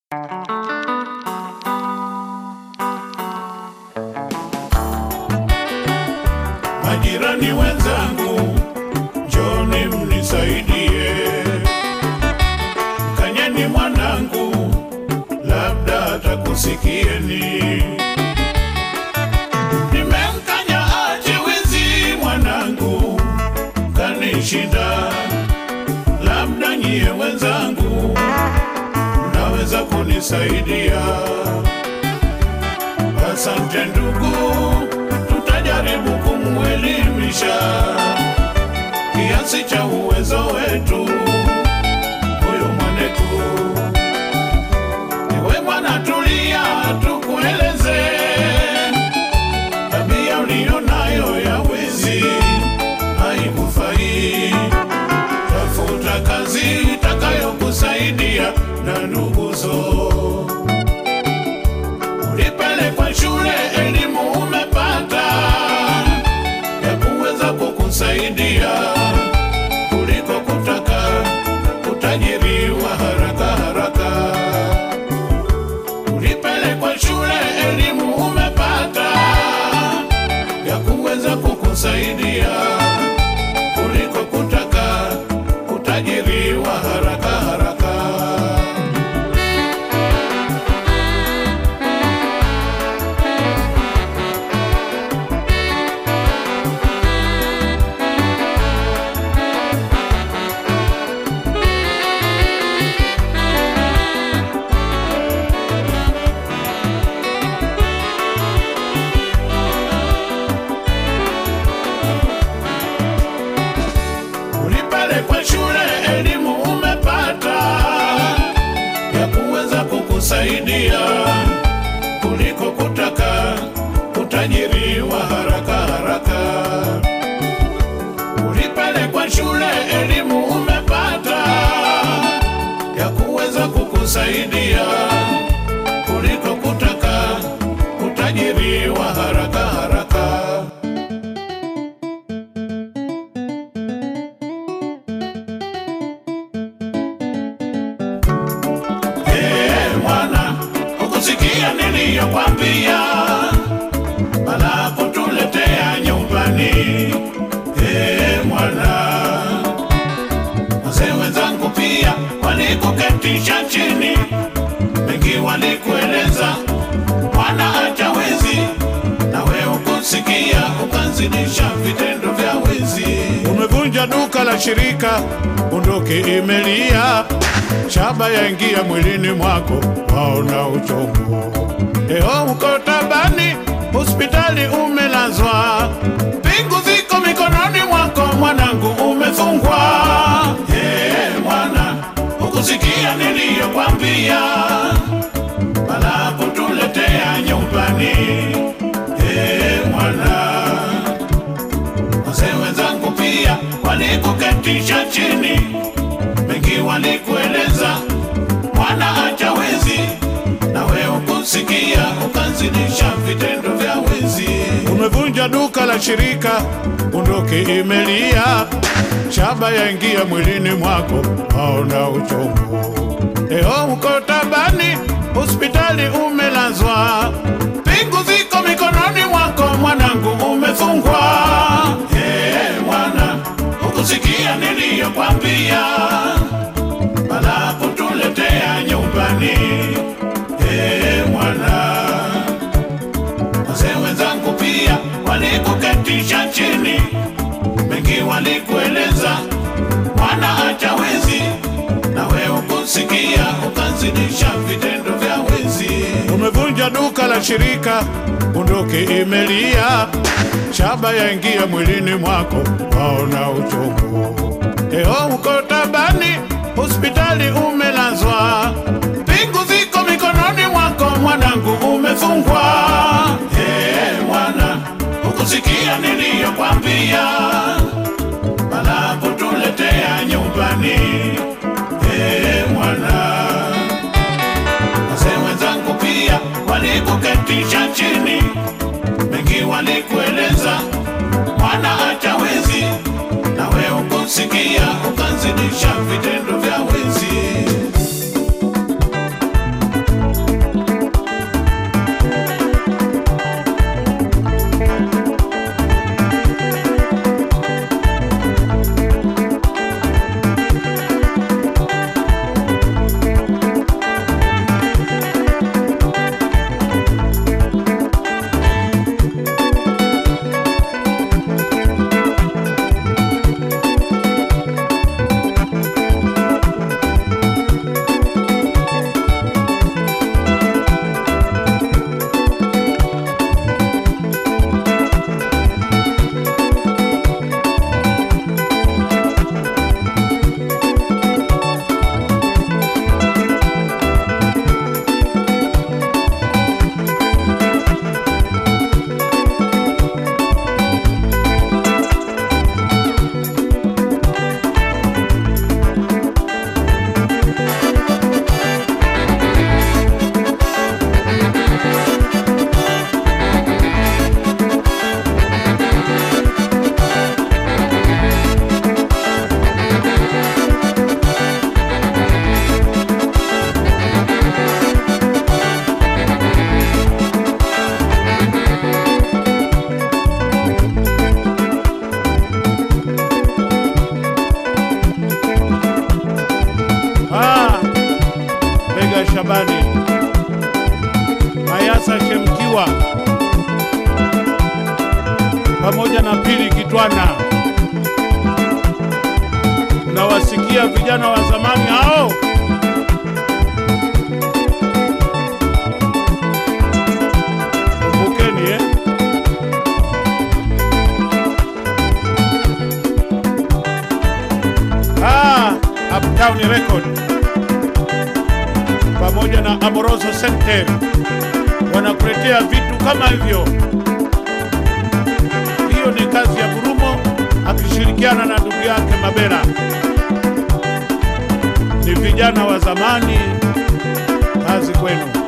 Majirani wenzangu, njoni mnisaidie. Mkanyeni mwanangu, labda atakusikieni. Nimemkanya ache wizi mwanangu, kanishinda. Labda nyie wenzangu, mnaweza kunisaidia. Asante ndugu, tutajaribu kumwelimisha kiasi cha uwezo wetu huyu mwanetu. Ewe mwana, tulia, tukueleze tabia uliyo nayo ya wizi haikufai. Tafuta kazi itakayokusaidia na nduguzo ulipelekwa shule, elimu umepata ya kuweza kukusaidia kuliko kutaka kutajiriwa haraka haraka. Ulipelekwa shule, elimu umepata ya kuweza kukusaidia kuliko kutaka kutajiriwa haraka haraka. Ulipelekwa shule, elimu umepata ya kuweza kukusaidia kuliko kutaka kutajiriwa haraka haraka. Ulipelekwa shule, elimu umepata ya kuweza kukusaidia kuliko kutaka kutajiriwa haraka haraka. Ee mwana, ukusikia niliyokwambia, bala kutuletea nyumbani. Ee mwana, wazee wenzangu pia walikuketisha chini, mengi walikueleza, mwana acha wizi, nawe ukusikia ukazidisha vitendo vya wizi. Umevunja duka la shirika, bunduki imelia, shaba yaingia mwilini mwako, waona uchungu. Leo uko tabani, hospitali umelazwa, pingu ziko mikononi mwako, mwanangu umefungwa. Hey, mwana, ukusikia niliyokwambia, bala kutuletea nyumbani. Hey, mwana wazee wenzangu pia walikuketisha chini, mengi walikueleza, mwana acha wizi, nawe ukusikia ukazidisha vitendo vya wizi. Umevunja duka la shirika, bunduki imelia, shaba yaingia mwilini mwako, waona uchungu. Leo uko tabani, hospitali umelazwa, pingu ziko mikononi mwako, mwanangu umefungwa. Hey, mwana, ukusikia niliyokwambia, bala kutuletea nyumbani. Hey, mwana, wazee wenzangu pia walikuketisha chini, mengi walikueleza, mwana acha wizi, nawe ukusikia ukazidisha vitendo vya wizi. Umevunja duka la shirika, bunduki imelia, shaba yaingia mwilini mwako, waona uchungu. Leo uko tabani, hospitali umelazwa, pingu ziko mikononi mwako, mwanangu umefungwa. Hey, mwana, ukusikia niliyokwambia, bala kutuletea nyumbani. Hey, mwana wazee wenzangu pia walikuketisha chini, mengi walikueleza, mwana acha wizi, nawe ukusikia ukazidisha vitendo vya wizi. Mwiga Shabani, Mayasa Shemkiwa pamoja na Pili Kitwana. Unawasikia vijana wa zamani hao? Kumbukeni eh? Ah, Uptown Record pamoja na Amoroso Center wanakuletea vitu kama hivyo. Hiyo ni kazi ya Gurumo akishirikiana na ndugu yake Mabera. Ni vijana wa zamani, kazi kwenu.